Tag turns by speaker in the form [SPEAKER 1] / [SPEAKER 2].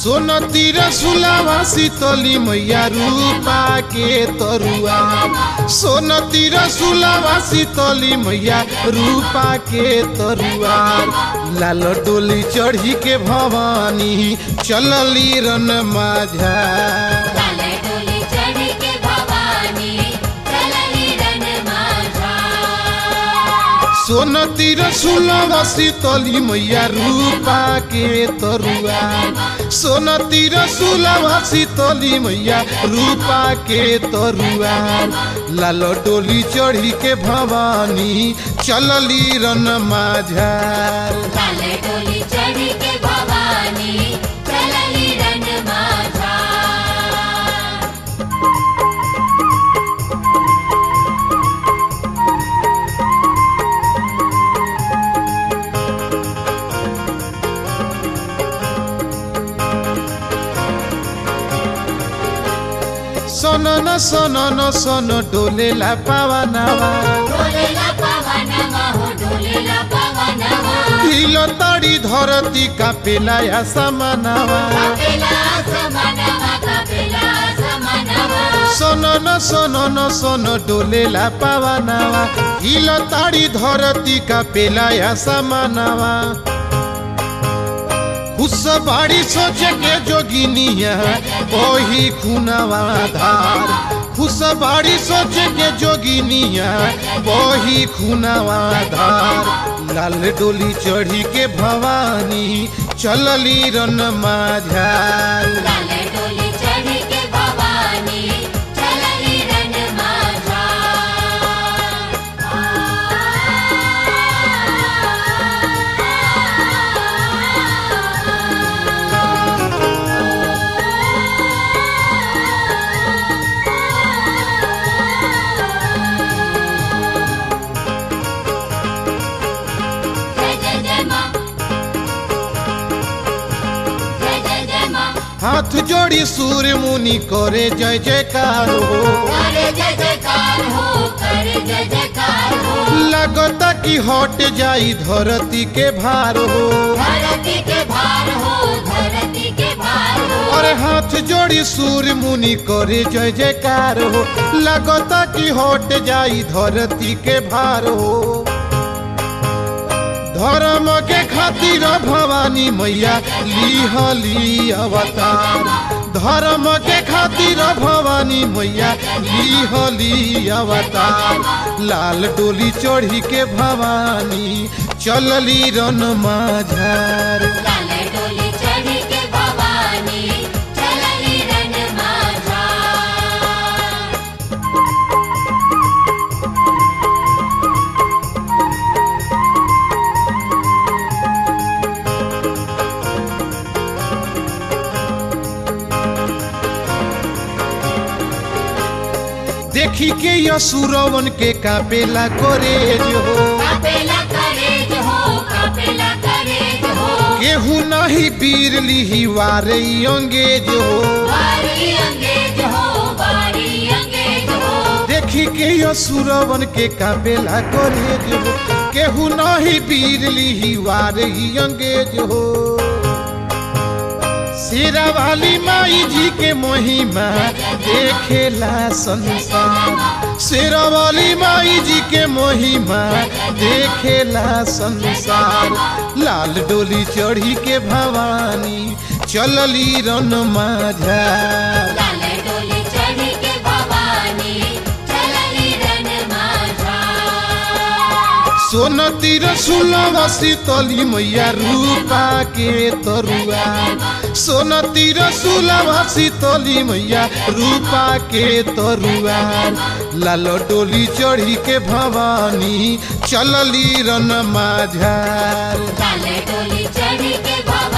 [SPEAKER 1] सोन तिर सुलावा शीतली मैया रूपा के तरुआ सोन तिर सुलावा शीतली मैया रूपा के तरुआ लाल डोली चढ़ी के भवानी चलली रन माझा
[SPEAKER 2] लाले डोली चढ़ी के भवानी चलली रन माझा
[SPEAKER 1] सोन तिर सुलभ शीतली मैया रूपा के तरुआ सोन तिर सुलभ शीतली मैया रूपा के तरुआ लाल डोली चढ़ी के भवानी चलली रन माझार
[SPEAKER 2] लाले डोली चढ़ी के भवानी चलली रन माझा
[SPEAKER 1] सन न सन न सन डोलेला पावनावा
[SPEAKER 2] डोलेला पवनवा हो डोलेला पवनवा
[SPEAKER 1] हिल तड़ी धरती का पेलाया समानावा
[SPEAKER 2] कपिला समनवा कपिला समनवा
[SPEAKER 1] सन न सन न सन डोलेला पावनावा हिल ताड़ी धरती का पेलाया समानावा उस बाड़ी सोचे के जोगिनिया वही खुनावा धार उस बाड़ी सोचे के जोगिनिया वही खुनावा धार लाल डोली चढ़ी के भवानी चलली रन माझार
[SPEAKER 2] लाले डोली चढ़ी के भवानी चलली रन माझा जय जय जय माँ जय जय जय माँ
[SPEAKER 1] हाथ जोड़ी सूर्य मुनि करे जय जयकार हो
[SPEAKER 2] करे जय जयकार हो करे जय जयकार हो
[SPEAKER 1] लगता कि हट जाई धरती के भार हो
[SPEAKER 2] धरती के भार हो धरती के भार हो
[SPEAKER 1] अरे हाथ जोड़ी सूर्य मुनि करे जय जयकार हो लगता कि हट जाई धरती के भार हो धर्म के खातिर भवानी मैया लिहली अवतार धर्म के खातिर भवानी मैया लिहली अवतार लाल डोली चढ़ी के भवानी चलली रन माझार
[SPEAKER 2] लाले डोली चढ़ी के भवानी चलली रन माझा
[SPEAKER 1] देखी के यसुरवन के कापेला करे जो
[SPEAKER 2] कपेला करेज हो कपेला करेज हो
[SPEAKER 1] केहू नहीं पीर लिही वारे अंगेज हो
[SPEAKER 2] बारी अंगेज हो बारी अंगेज हो
[SPEAKER 1] देखी के यसुरवन के कापेला करे जो केहू नहीं पीर लिही वारे अंगेज हो शेरा वाली माई जी के महिमा देखेला संसार शेरा वाली माई जी के महिमा देखेला संसार लाल डोली चढ़ी के भवानी चलली रन माझा
[SPEAKER 2] लाले डोली चढ़ी के भवानी चलली रन माझा
[SPEAKER 1] सोन तिर सुलभ शीतली मैया रूपा के तरुआ सोन तिर सुलभ शीतली मैया रूपा के तरुआ लाल डोली चढ़ी के भवानी चलली रन माझार
[SPEAKER 2] लाले डोली चढ़ी के भवानी